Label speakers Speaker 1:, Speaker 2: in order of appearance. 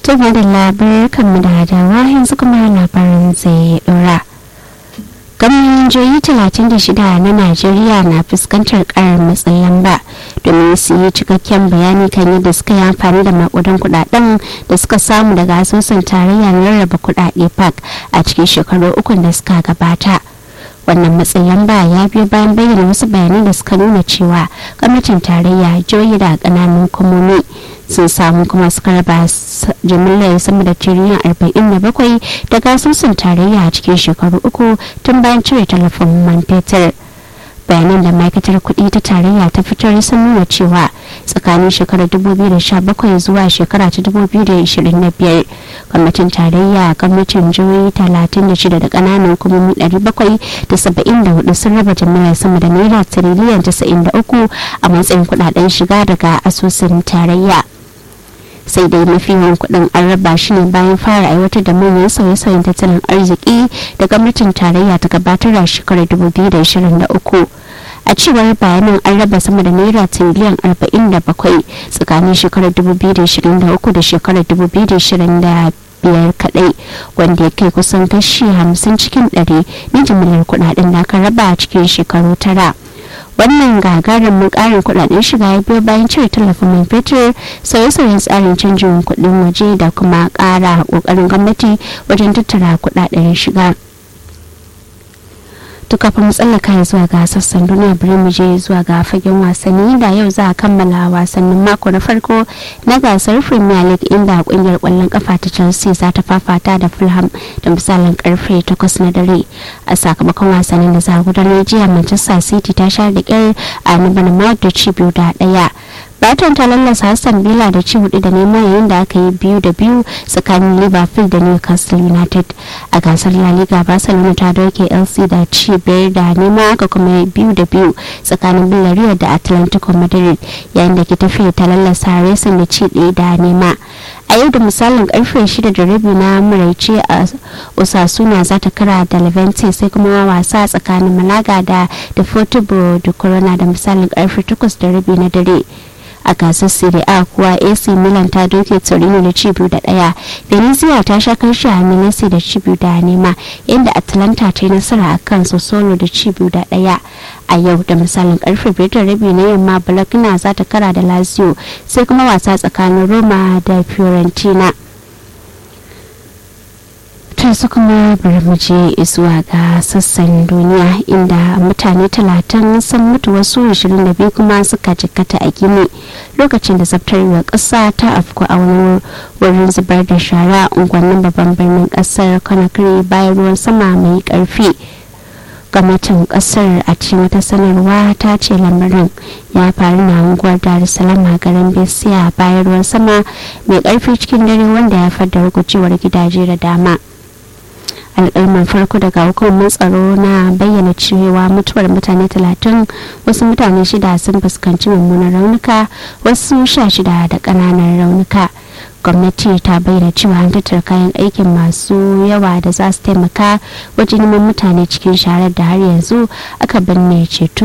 Speaker 1: tun da labarai kan da hadawa yanzu kuma labarin zai dora gwamnatoci 36 na najeriya na fuskantar karar matsin lamba domin su yi cikakken bayani kan yadda suka yi amfani da makudan kudaden da suka samu daga asusun tarayya na rarraba kudade park a cikin shekaru uku da suka gabata wannan matsin lamba ya biyo bayan bayyana wasu bayanai da suka nuna cewa gwamnatin tarayya jihohi da kananan hukumomi sun samu kuma suka raba jimillar sama da tiriliyan 47 daga asusun tarayya a cikin shekaru uku tun bayan cire talafin man fetur bayanan da ma'aikatar kuɗi ta tarayya ta fitar sun nuna cewa tsakanin shekarar 2017 zuwa shekara ta 2025 gwamnatin tarayya gwamnatin jihohi 36 da ƙananan hukumomi 774 sun raba jami'ar sama da naira tiriliyan 93 a matsayin kudaden shiga daga asusun tarayya sai dai mafi yawan kudin an raba shi ne bayan fara aiwatar da manyan sauye-sauyen tattalin arziki da gwamnatin tarayya ta gabatar a shekarar 2023 a cewar bayanan an raba sama da naira tiriliyan 47 tsakanin shekarar 2023 da shekarar 2025 biyar kadai wanda ya kai kusan kashi 50 cikin 100 na jimillar kudaden da aka raba a cikin shekaru tara. wannan gagarumin karin kudaden shiga ya biyo bayan cire tallafin man fetur sauye-sauyen tsarin canjin kudin waje da kuma kara kokarin gwamnati wajen tattara kudaden shiga to kafin tsallaka zuwa ga sassan duniya bari mu je zuwa ga fagen wasanni da yau za a kammala wasannin mako na farko na gasar premier league inda kungiyar kwallon kafa ta chelsea za ta fafata da fulham da misalin karfe 8 na dare a sakamakon wasannin da za a gudanar jiya manchester city ta sha da kyar a nabar da ci biyu da daya Brighton ta lallasa Hassan Villa da ci hudu da nema yayin da aka yi biyu da biyu tsakanin Liverpool da Newcastle United. A gasar La Liga Barcelona ta doke LC da ci biyar da nema aka kuma yi biyu da biyu tsakanin Villarreal da Atlantico Madrid yayin da ke tafiya ta lallasa Racing da ci ɗaya da nema. a yau da misalin karfe shida da rabi na maraice a osasuna za ta kara da levante sai kuma wasa tsakanin malaga da deportivo da corona da misalin karfe takwas da rabi na dare a gasar serie a kuwa ac milan ta doke torino da ci biyu da daya venezia ta sha karshe a milesi da ci biyu da nema inda atlanta ta yi nasara a kan solo da ci biyu da daya a yau da misalin karfe biyar da rabi na yamma bologna za ta kara da lazio sai kuma wasa tsakanin roma da fiorentina ta su kuma bari mu je zuwa ga sassan duniya inda mutane talatin sun mutu wasu 22 kuma suka jikkata a gini lokacin da zabtarwar ƙasa ta afku a wani wurin zubar da shara unguwannin babban birnin ƙasar conakry bayan ruwan sama mai ƙarfi gwamnatin kasar a cikin wata sanarwa ta ce lamarin ya faru na unguwar dar es salaam a garin besiya bayan ruwan sama mai karfi cikin dare wanda ya fadda rugujewar gidaje da dama alƙalman farko daga hukumar tsaro na bayyana cewa mutuwar mutane talatin wasu mutane shida sun fuskanci mummunan raunuka wasu sha shida da ƙananan raunuka gwamnati ta bayyana cewa an tattara kayan aikin masu yawa da za su taimaka wajen neman mutane cikin sharar da har yanzu aka binne ceto